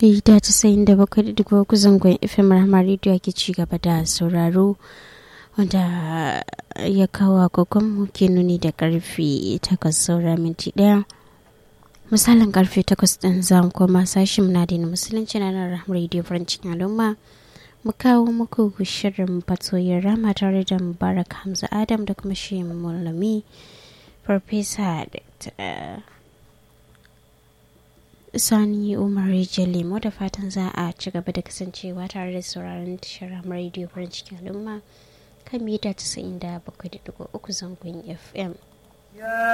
da casa'in da bakwai da digo zangon fm rahama rediyo ke ci gaba da sauraro wanda ya kawo agogon mu ke nuni da karfe takwas saura minti daya misalin karfe takwas din zan koma sashin na da musulunci na nan rahama rediyo farancin al'umma mu kawo muku shirin fatoyin rama tare da mubarak hamza adam da kuma shi mulami farfesa sani umar lemo da fatan za a ci gaba da kasancewa tare da sauraron tashar radio farin cikin al'umma kan mita 97.3 zangon fm